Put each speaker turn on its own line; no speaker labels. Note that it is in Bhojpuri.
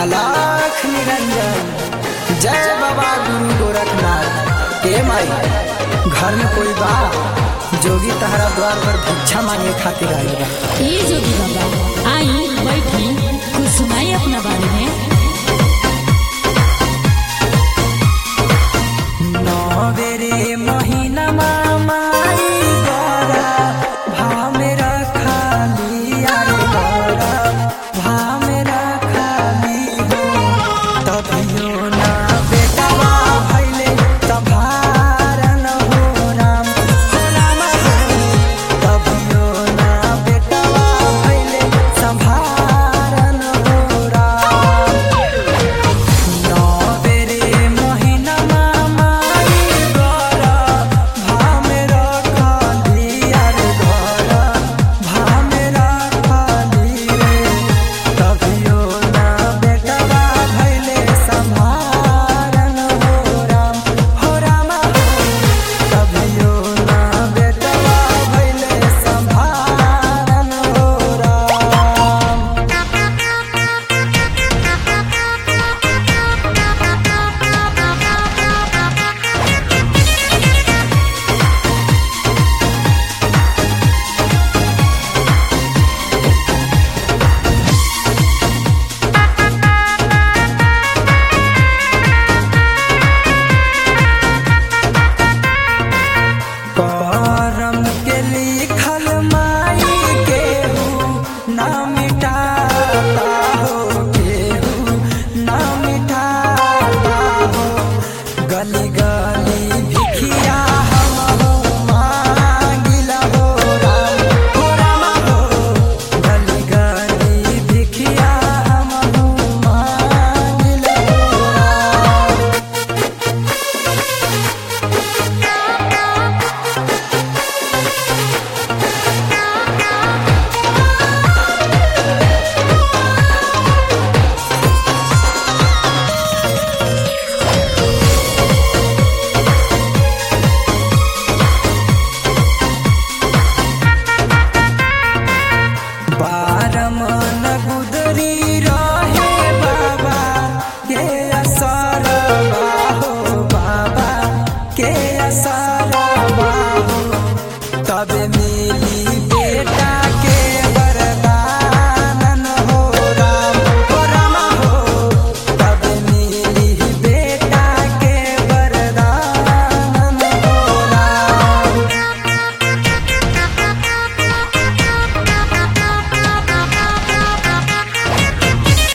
अलख निरंजन जय बाबा गुरु गोरखनाथ हे माई घर में कोई बा जोगी तहरा द्वार पर भिक्षा मांगे खातिर आइल बा
ए जोगी बाबा आई बैठी कुछ सुनाई अपना बारे में
नवेरे महीना माई गरा भाव में रखाली अरे गरा भाव में रखाली हो तभियो ना बेटवा भैले तभारन हो राम हो राम हो तभियो ना बेटवा भैले संभारन हो राम नवेरे महिना माई गरा भामे रखाली अरे गरा भामे रखाली रे तभियो ना बेटवा भैले संभारन हो राम हो राम हो तभियो ना बेटवा भैले संभारन हो राम करम के लिखल माई केहू ना मिटाता हो केहू ना मिटाता हो गली गली भिखिया हम हो मांगिला हो राम हो राम हो गली गली भिखिया हम हो मांगिला हो राम बारमन गुदरी रहे बाबा के असर बाहो बाबा के असर बाहो तब मिली